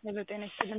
ሄሎ ጤና ይስጥልን።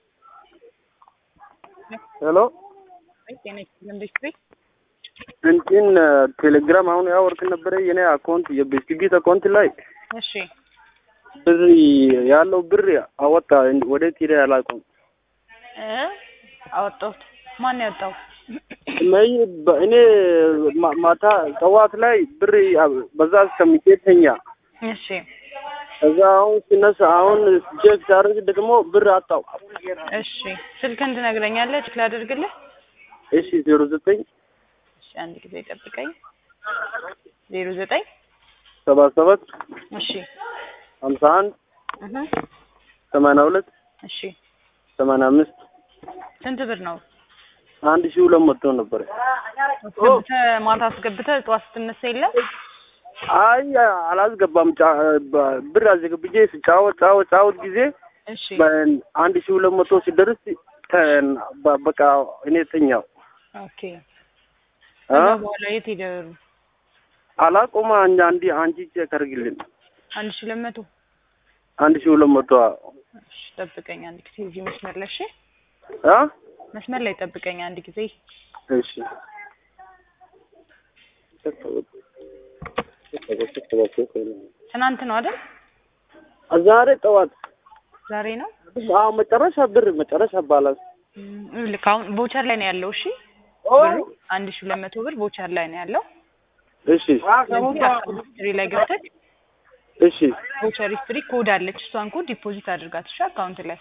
ሄሎ ጤና ይስጥልን ዲስትሪክት እንትን ቴሌግራም አሁን ያወርክ ነበረ የኔ አካውንት የቤስቲቪት አካውንት ላይ እሺ ብር ያለው ብር አወጣ ወዴት ሄደ አላውቅም። እ አወጣሁት። ማን ያወጣው? መይ እኔ ማ- ማታ ጠዋት ላይ ብር በዛ እስከሚቼ ተኛ። እሺ ከዛ አሁን ሲነሳ አሁን ቼክ ሳደርግ ደግሞ ብር አጣው። እሺ ስልክህን ትነግረኛለህ? ቼክ ላደርግልህ? እሺ ዜሮ ዘጠኝ እሺ አንድ ጊዜ ጠብቀኝ። ዜሮ ዘጠኝ ሰባ ሰባት እሺ ሀምሳ አንድ እህ ሰማንያ ሁለት እሺ ሰማንያ አምስት ስንት ብር ነው? አንድ ሺህ ሁለት መቶ ነበረ። አስገብተህ ማታ አስገብተህ ጠዋት ስትነሳ የለም? አይ አላስገባም። ጫ- በ- ብር አስገብቼ ስጫወት ጫወት ጫወት ጊዜ እሺ አንድ ሺህ ሁለት መቶ ሲደርስ ተ- በ- በቃ እኔ ተኛው። ኦኬ አ? ከዛ በኋላ የት ሄደሩ? አላቆማ አንድ አንዲ አንቺ ቼክ አድርግልን። አንድ ሺህ ሁለት መቶ አንድ ሺህ ሁለት መቶ እሺ ጠብቀኝ አንድ ጊዜ እዚህ መስመር ላይ እሺ አ መስመር ላይ ጠብቀኝ አንድ ጊዜ እሺ ትናንት ነው አይደል? ዛሬ ጠዋት ዛሬ ነው። አዎ መጨረሻ ብር መጨረሻ ባላንስ እም፣ ልክ አሁን ቦቸር ላይ ነው ያለው። እሺ ብሩ አንድ ሺህ ሁለት መቶ ብር ቦቸር ላይ ነው ያለው። እሺ ስለዚህ አካውንት ሂስትሪ ላይ ገብተህ እሺ ቦቸር ሂስትሪ ኮድ አለች። እሷን ኮድ ዲፖዚት አድርጋት እሺ አካውንት ላይ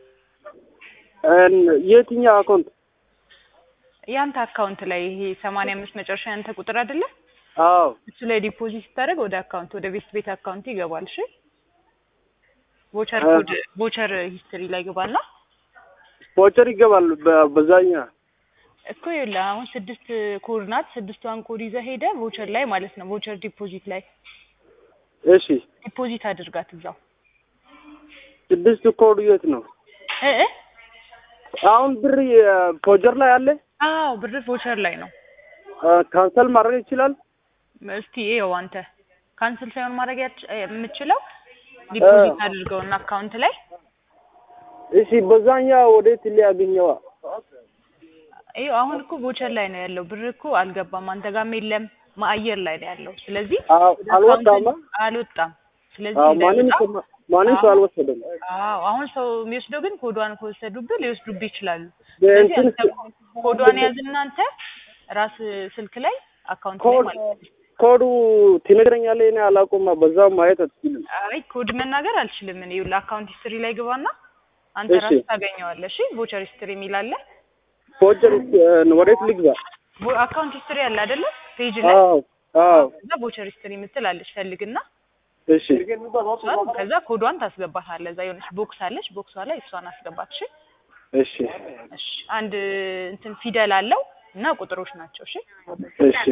እን- የትኛው አካውንት? ያንተ አካውንት ላይ ይሄ ሰማንያ አምስት መጨረሻ ያንተ ቁጥር አይደለ? አዎ እሱ ላይ ዲፖዚት ስታደርግ ወደ አካውንት ወደ ቤስት ቤት አካውንት ይገባል። እሺ ቦቸር ኮድ ቦቸር ሂስትሪ ላይ ገባና ቮቸር ይገባል በ- በዛኛ እኮ ይኸውልህ አሁን ስድስት ኮድ ናት። ስድስቷን ኮድ ይዘህ ሄደህ ቮቸር ላይ ማለት ነው ቮቸር ዲፖዚት ላይ እሺ ዲፖዚት አድርጋት እዛው ስድስት ኮድ የት ነው? እ እ አሁን ብር ቮቸር ላይ አለ። አዎ ብር ቮቸር ላይ ነው። ካንሰል ማድረግ ይችላል። እስቲ ይኸው አንተ ካንስል ሳይሆን ማድረግ ያች- የምችለው ዲፖዚት አድርገውና አካውንት ላይ እሺ በዛኛ ወዴት ሊያገኘዋ? ይኸው አሁን እኮ ቮቸር ላይ ነው ያለው። ብር እኮ አልገባም፣ አንተ ጋርም የለም፣ ማአየር ላይ ነው ያለው። ስለዚህ አዎ ወደ አልወጣማ። አካውንት አልወጣም። ስለዚህ አዎ ማንም እንዳይወጣ ሰው- ማንም ሰው አልወሰደም። አዎ አሁን ሰው የሚወስደው ግን ኮዷን ከወሰዱብህ ሊወስዱብህ ይችላሉ። እንትን ስለዚህ አንተ ኮዷን ያዝና አንተ ራስ ስልክ ላይ አካውንት ላይ ኮድ ማለት ነው። ኮዱ ትነግረኛለህ? እኔ አላውቅም። በዛው ማየት አትችልም። አይ ኮድ መናገር አልችልም እኔ። ይኸውልህ አካውንት ሂስትሪ ላይ ግባና አንተ እሺ። ራስህ ታገኘዋለህ። እሺ ቮቸር ሂስትሪ የሚል አለ። ቮቸር ወዴት ልግባ? ቮ- አካውንት ሂስትሪ አለ አይደለ? ፔጅ ላይ አዎ አዎ ከዛ ቮቸር ሂስትሪ የምትል አለች። ፈልግና እሺ እሷን ከዛ ኮዷን ታስገባታለህ። እዛ የሆነች ቦክስ አለች። ቦክሷ ላይ እሷን አስገባት። እሺ እሺ እሺ። አንድ እንትን ፊደል አለው እና ቁጥሮች ናቸው። እሺ እሺ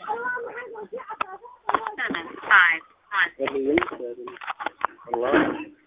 seven five one. አላህ